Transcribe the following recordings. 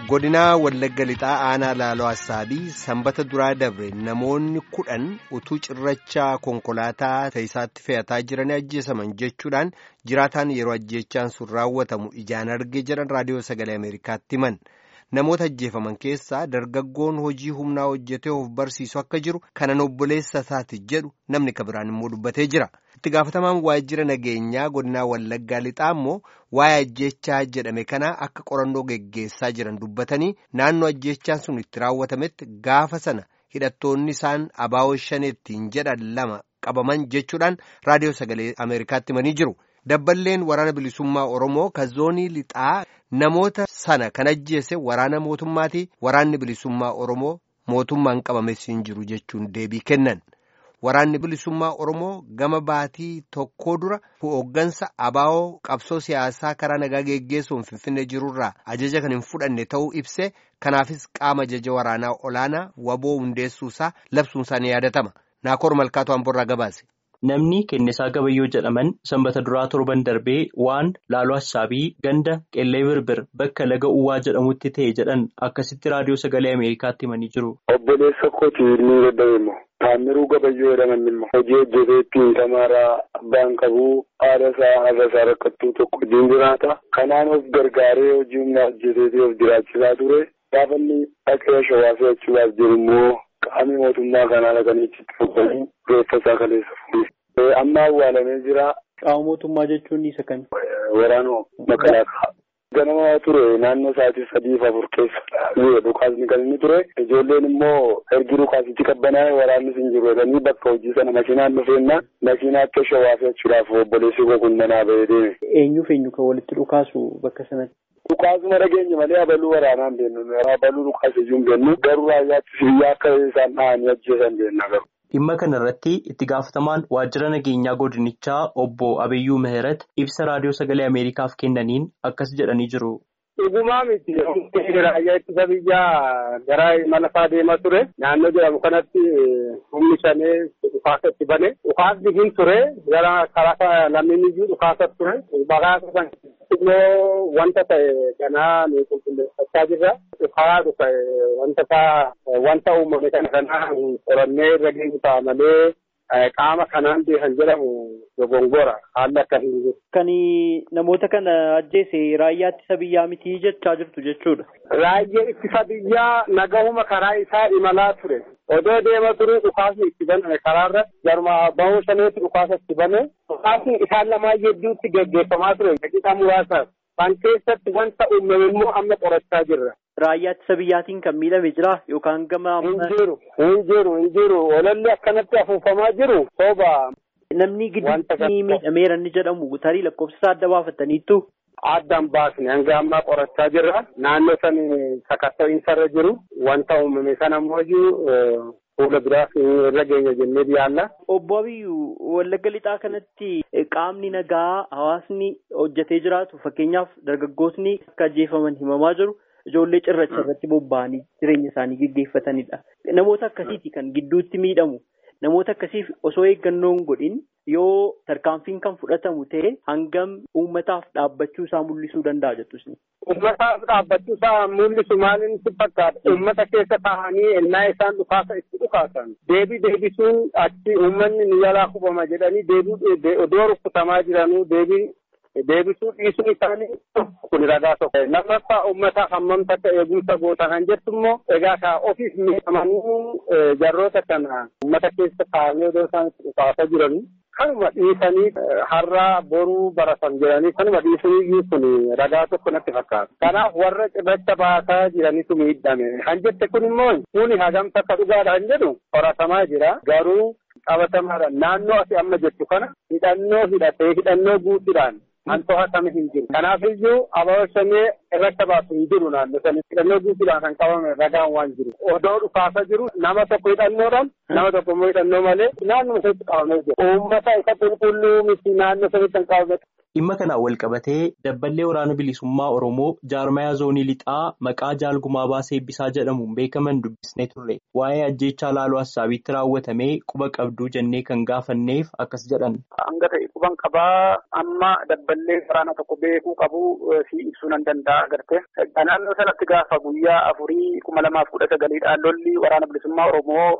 godinaa wallagga lixaa aanaa laaloo assaabii sanbata duraa dabre namoonni kudhan utuu cirrachaa konkolaataa taayisaatti fe'ataa jiranii ajjeesaman jechuudhaan jiraataan yeroo ajjeechaan sun raawwatamu ijaan arge jedhan raadiyoo sagalee ameerikaatti himan namoota ajjeefaman keessaa dargaggoon hojii humnaa hojjetee of barsiisu akka jiru kanan obboleessa isaati jedhu namni kabiraan immoo dubbatee jira. itti gaafatamaan waajjira nageenyaa godinaa wallaggaa lixaa immoo waa'ee ajjeechaa jedhame kana akka qorannoo geggeessaa jiran dubbatanii naannoo ajjeechaan sun itti raawwatametti gaafa sana hidhattoonni isaan abaawoo shaneettiin jedhan lama qabaman jechuudhaan raadiyoo sagalee ameerikaatti himanii jiru dabballeen waraana bilisummaa oromoo kan zoonii lixaa namoota sana kan ajjeese waraana mootummaati waraanni bilisummaa oromoo mootummaan qabames hin jiru jechuun deebii kennan. Waraanni bilisummaa Oromoo gama baatii tokkoo dura hooggansa abaa'oo qabsoo siyaasaa karaa nagaa geggeessuun finfinnee jirurraa ajaja kan hin fudhanne ta'uu ibse kanaafis qaama ajaja waraanaa olaanaa waboo hundeessuusaa labsuunsaa ni yaadatama. Naakoor Malkaatu Amborraa gabaase. Namni Kennisaa Gabayyoo jedhaman sanbata duraa torban darbee waan laaloo Assaabii ganda qellee birbir bakka laga uwwaa jedhamutti ta'e jedhan akkasitti raadiyoo sagalee Ameerikaatti himanii jiru. Obboleessa kooti ni dadhabeema. Taamiruu Gabayyoo jedhaman immoo hojii hojjeteetti tamaaraa abbaan qabuu haadha isaa haadha isaa rakkattuu tokko wajjin jiraata. Kanaan of gargaaree hojii humnaa hojjeteetii of jiraachisaa ture. Gaafa inni dhaqee shawaa fe'achuudhaaf jiru immoo qaamni mootummaa kanaa dhaqanii itti fuudhanii reeffa isaa kaleessa fuudhe. Amma awwaalamee jira. Qaama mootummaa jechuun isa kami? Waraanuma makalaakaa. Ganama ture naannoo sa'aatii sadiif afur keessa dhukaasni kan inni ture ijoolleen immoo ergi dhukaasichi qabbanaa'e waraannis hin jiru jedhanii bakka hojii sana makiinaan dhufeenna makiinaa akka shawaa fe'achuudhaaf obboleessi koo kun manaa bahee deeme. Eenyuuf eenyu kan walitti dhukaasu bakka sanatti? Dhukaasuma dhageenya malee abaluu waraanaan beennu abaluu dhukaasiyyuu hin beennu garuu raayyaatti biyya akka isaan dhahanii ajjeesan beenna garuu. Dhimma kana irratti itti gaafatamaan waajjira nageenyaa godinichaa obbo Abiyyuu Mihirat ibsa raadiyoo sagalee Ameerikaaf kennaniin akkas jedhanii jiru. Dhugumaa miti raayyaa ittisa biyyaa gara imala isaa deemaa ture naannoo jedhamu kanatti humni shanee dhukaasa itti bane dhukaasni hin ture gara karaa lammiin iyyuu dhukaasa ture bakaasa kan immoo wanta ta'e kanaa nu qulqulleeffachaa jirra. Dhukaa dhufa wanta isaa wanta uumame kana kanaa qorannee irra geenyu ta'a malee qaama kanaan beekan jedhamu dogongora haalli akka hin jiru. Kan namoota kana ajjeese raayyaa ittisa biyyaa miti jechaa jirtu jechuudha. Raayyaa ittisa biyyaa nagahuma karaa isaa imalaa ture. Odoo deema ture dhukaasni itti baname karaarra garuma bahuu shaneetti dhukaasa itti bane dhukaasni isaan lamaan hedduutti geggeeffamaa ture daqiiqaa muraasaaf. Kan keessatti wanta uumame immoo amma qorachaa jirra. Raayyaa ittisa biyyaatiin kan miidhame jira yookaan gama. Hin jiru hin jiru hin jiru olalli akkanatti afuufamaa jiru sooba. Namni gidduutti miidhameera inni jedhamu tarii lakkoofsa isaa adda baafataniittu. Addaan baasne hanga ammaa qorachaa jirra. Naannoo sani sakatta'iinsa irra jiru wanta uumame sana immoo fuula biraaf irra geenya jennee yaalla. Obbo Abiyyuu Wallagga Lixaa kanatti qaamni nagaa hawaasni hojjetee jiraatu fakkeenyaaf dargaggootni akka ajjeefaman himamaa jiru. Ijoollee cirracha irratti bobba'anii jireenya isaanii gaggeeffatanidha. Namoota akkasiiti kan gidduutti miidhamu. Namoota akkasiif osoo eeggannoon godhin yoo tarkaanfiin kan fudhatamu ta'e hangam uummataaf dhaabbachuu isaa mul'isuu danda'a jettus. Uummataaf dhaabbachuu isaa mul'isu maaliin si fakkaata? Uummata keessa taa'anii ennaa isaan dhukaasa itti dhukaasan. Deebii deebisuun achi uummanni ni jalaa kubama jedhanii deebii odoo rukkutamaa jiranuu deebii deebisuu dhiisuun isaanii kun ragaa tokko. Lammaffaa uummataaf hammam takka eegumsa goota kan jettu immoo egaa ka ofiif miidhamanii jarroota kana uummata keessa taa'anii odoo isaan itti dhukaasa jiranii kanuma dhiisanii har'aa boruu baratan jedhanii kanuma dhiisanii kun ragaa tokko natti fakkaata. Kanaaf warra cirracha baasaa jiranitu miidhame. Kan jette kun immoo kuni hagam takka dhugaadha kan jedhu qoratamaa jira. Garuu qabatamaadha. Naannoo ati amma jettu kana hidhannoo hidhatee hidhannoo guutuudhaan kan to'atame hin jiru. Kanaaf iyyuu abaaboo shanee irratti baasu hin jiru naannoo sanii hidhannoo guutuudhaan kan qabame ragaan waan jiru. Odoo dhukaasa jiru nama tokko hidhannoodhaan nama tokko immoo hidhannoo malee naannoo sanitti qabamee jira. Uummata isa qulqulluu miti naannoo sanitti kan qabame Dhimma kanaan wal qabatee dabballee waraana bilisummaa Oromoo jaarmayaa zoonii lixaa maqaa jaalgumaa baasee eebbisaa jedhamuun beekaman dubbisnee turre. Waa'ee ajjeechaa laaloo hassaabiitti raawwatamee quba qabduu jennee kan gaafanneef akkas jedhan. Hanga ta'e quban qabaa amma dabballee waraana tokko beekuu qabu si ibsuu nan danda'a agarte. Naannoo sanatti gaafa guyyaa afurii kuma lamaaf kudha sagaliidhaan lolli waraana bilisummaa Oromoo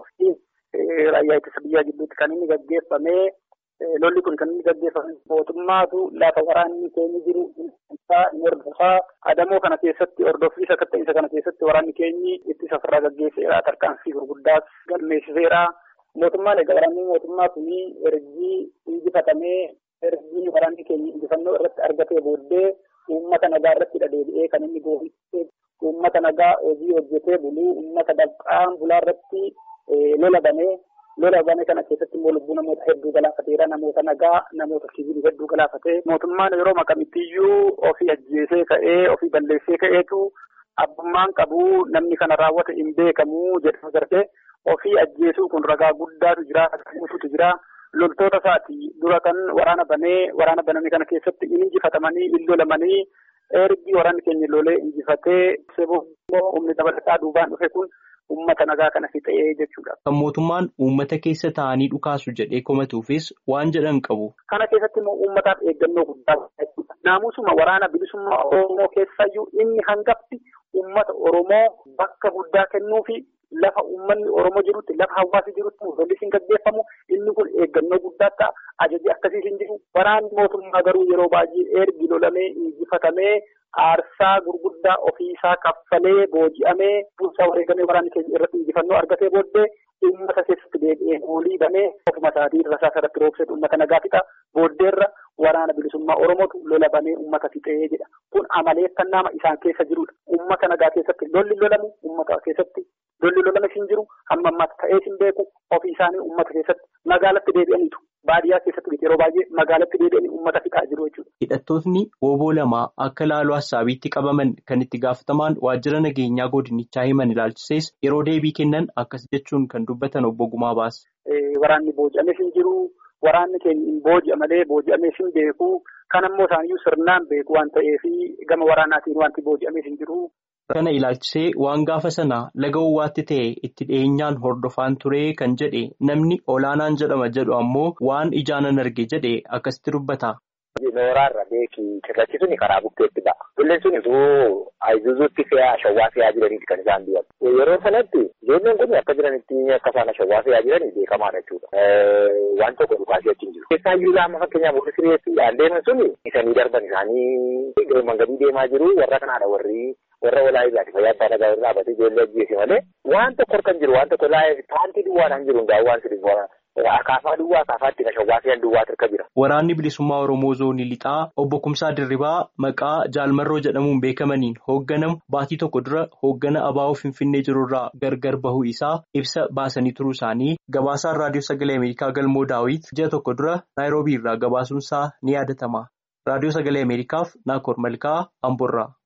raayyaa ittisa biyyaa gidduutti kan inni gaggeeffamee lolli kun kan inni gaggeeffame mootummaatu lafa waraanni keenya jiru inni hordofaa adamoo kana keessatti hordoffii sakatta'insa kana keessatti waraanni keenyi ittisa ofirraa gaggeesseera tarkaanfii gurguddaas galmeessiseera. Mootummaan egaa waraanni mootummaa kuni ergii injifatamee ergii waraanni keenya injifannoo irratti argatee booddee uummata nagaa irratti deebi'ee kan inni goofisee uummata nagaa hojii hojjetee buluu uummata dabqaan bulaa irratti lola banee lola banee kana keessatti immoo lubbuu namoota hedduu galaafateera namoota nagaa namoota siviilii hedduu galaafatee mootummaan yeroo maqamittiyyuu ofii ajjeesee ka'ee ofii balleessee ka'eetu abbummaan qabu namni kana raawwate hin beekamu jedhama gartee ofii ajjeesuu kun ragaa guddaatu jira guutuutu jira. loltoota isaati dura kan waraana banee waraana baname kana keessatti in injifatamanii in lolamanii ergi waraanni keenya lolee injifatee seboo humni dabalataa duubaan dhufe kun uummata nagaa kana fixee jechuudha. Kan mootummaan uummata keessa taa'anii dhukaasu jedhee komatuufis waan jedhan qabu. Kana keessatti immoo uummataaf eeggannoo guddaa jechuudha. Naamusuma waraana bilisummaa Oromoo keessayyuu inni hangafti uummata Oromoo bakka guddaa kennuufi lafa uummanni Oromoo jirutti lafa hawaasi jirutti lolli hin gaggeeffamu inni kun eeggannoo guddaa ta'a. Ajaji akkasii hin jiru. Waraanni mootummaa garuu yeroo baay'ee ergi lolamee injifatamee aarsaa gurguddaa ofiisaa kaffalee booji'amee bulchaa wareegamee waraanni keenya irratti injifannoo argatee booddee uummata keessatti deebi'ee olii banee ofuma isaatii rasaasa irratti roobsetu uummata nagaa fixa booddeerra waraana bilisummaa Oromootu lola banee uummata fixee jedha. Kun amaleeffannaa isaan keessa jirudha. Uummata nagaa keessatti lolli lolamu uummata keessatti lolli lolame hin jiru hamma ammaatti ta'ee hin beeku ofii isaanii uummata keessatti magaalatti deebi'aniitu. Baadiyyaa keessatti yeroo baay'ee magaalatti deebi'anii uummata fixaa jiru jechuudha. Hidhattootni wooboo lamaa akka laaloo hassaabiitti qabaman kan itti gaafatamaan waajjira nageenyaa godinichaa himan ilaalchisees yeroo deebii kennan akkas jechuun kan dubbatan obbo Gumaa baase. Waraanni booji'ames hin jiru. Waraanni keenya hin booji'a malee booji'amees hin beeku. Kan ammoo isaaniyyuu sirnaan beeku waan ta'eef gama waraanaatiin wanti booji'amees hin jiru. Kana ilaalchisee waan gaafa sana laga uwwaatti ta'e itti dhiyeenyaan hordofaan ture kan jedhe namni olaanaan jedhama jedhu ammoo waan ijaanan arge jedhe akkasitti dubbata. Nooraarra beekii cirrachi suni karaa bukkeetti ba'a. Tulleen sun osoo Ayizuzuutti fe'aa shawwaa fe'aa jiraniiti kan isaan biyyan. Yeroo sanatti ijoolleen kun akka jiranitti akka isaan shawwaa fe'aa jiranii beekamaadha jechuudha. Waan tokko dhukaasee achi hin jiru. Keessaa iyyuu laama fakkeenyaaf warri sireessiidhaan deeman suni isanii darban isaanii mangadii deemaa jiru warra kanaadha warri warra walaa ilaati fayyaa abbaa nagaa irraa dhaabatee ijoollee ajjeese malee waan tokko harkan jiru waan tokko laayee paantii duwwaadhaan jiru hundaa waan sirrii akaafaa duwwaa akaafaatti na shawwaa fe'an duwwaa tirka jira. Waraanni bilisummaa Oromoo zoonii lixaa obbo Kumsaa Dirribaa maqaa Jaalmarroo jedhamuun beekamaniin hoogganamu baatii tokko dura hooggana abaa'oo Finfinnee jirurraa gargar bahuu isaa ibsa baasanii turuu isaanii gabaasaan raadiyoo sagalee Ameerikaa galmoo daawit ji'a tokko dura naayiroobii irraa gabaasuunsaa ni yaadatama. Raadiyoo sagalee Ameerikaaf Naakoor Malkaa Amboorraa.